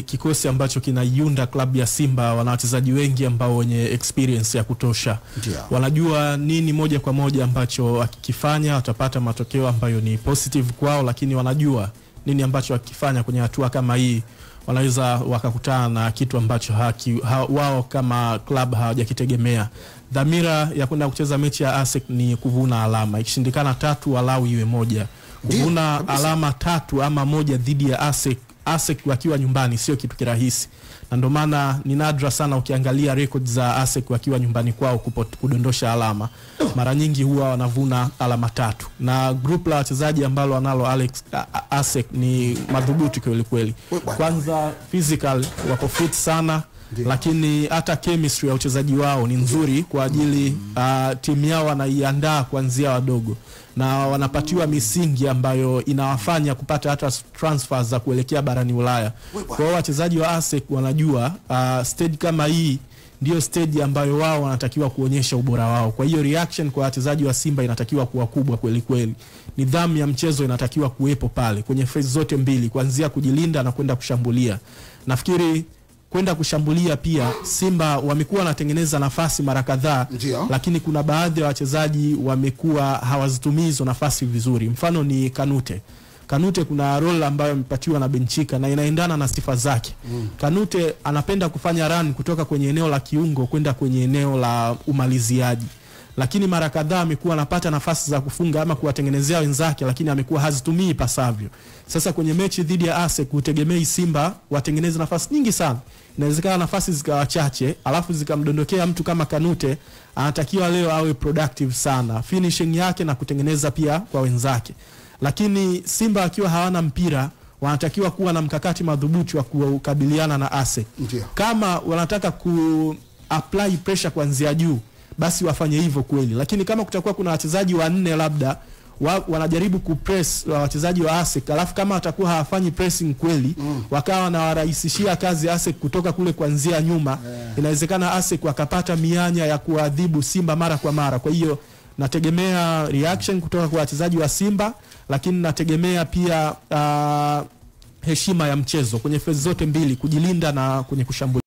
kikosi ambacho kinaiunda klabu ya Simba wana wachezaji wengi ambao wenye experience ya kutosha. Ndio. Wanajua nini moja kwa moja ambacho wakikifanya watapata matokeo ambayo ni positive kwao, lakini wanajua nini ambacho wakifanya kwenye hatua kama hii wanaweza wakakutana na kitu ambacho haki, ha, wao kama club hawajakitegemea. Dhamira ya kwenda kucheza mechi ya ASEC ni kuvuna alama, ikishindikana tatu walau iwe moja. Ndio, Kuvuna kabisa. alama tatu ama moja dhidi ya ASEC, ASEC wakiwa nyumbani sio kitu kirahisi, na ndio maana ni nadra sana ukiangalia records za ASEC wakiwa nyumbani kwao kupot- kudondosha alama. Mara nyingi huwa wanavuna alama tatu, na group la wachezaji ambalo wanalo Alex a- a- ASEC ni madhubuti kweli kweli. We bwana. Kwanza physical wako fit sana Ndio. lakini hata chemistry ya uchezaji wao ni nzuri kwa ajili uh, timu yao wanaiandaa kuanzia wadogo na wanapatiwa misingi ambayo inawafanya kupata hata transfers za kuelekea barani Ulaya. Kwa hiyo wachezaji wa ASEC wanajua uh, stage kama hii ndio stage ambayo wao wanatakiwa kuonyesha ubora wao. Kwa hiyo reaction kwa wachezaji wa Simba inatakiwa kuwa kubwa kweli kweli. Nidhamu ya mchezo inatakiwa kuwepo pale kwenye phase zote mbili, kuanzia kujilinda na kwenda kushambulia. Nafikiri kwenda kushambulia pia Simba wamekuwa wanatengeneza nafasi mara kadhaa, Ndio. lakini kuna baadhi ya wachezaji wamekuwa hawazitumii hizo nafasi vizuri. Mfano ni Kanute. Kanute kuna role ambayo amepatiwa na Benchika na inaendana na sifa zake. Kanute anapenda kufanya run kutoka kwenye eneo la kiungo kwenda kwenye eneo la umaliziaji lakini mara kadhaa amekuwa anapata nafasi za kufunga ama kuwatengenezea wenzake, lakini amekuwa hazitumii pasavyo. Sasa kwenye mechi dhidi ya ASEC hutegemei Simba watengeneze nafasi nyingi sana, inawezekana nafasi zikawa chache, alafu zikamdondokea mtu kama Kanute. Anatakiwa leo awe productive sana finishing yake na kutengeneza pia kwa wenzake, lakini Simba akiwa hawana mpira wanatakiwa kuwa na mkakati madhubuti wa kukabiliana na ASEC Ndio. kama wanataka ku apply pressure kuanzia juu basi wafanye hivyo kweli, lakini kama kutakuwa kuna wachezaji wanne labda wa, wanajaribu kupress wa wachezaji wa ASEC alafu kama watakuwa hawafanyi pressing kweli mm. wakawa wanawarahisishia kazi ASEC kutoka kule kuanzia nyuma inawezekana ASEC wakapata mianya ya kuadhibu Simba mara kwa mara. Kwa hiyo nategemea reaction kutoka kwa wachezaji wa Simba, lakini nategemea pia uh, heshima ya mchezo kwenye phase zote mbili, kujilinda na kwenye kushambulia.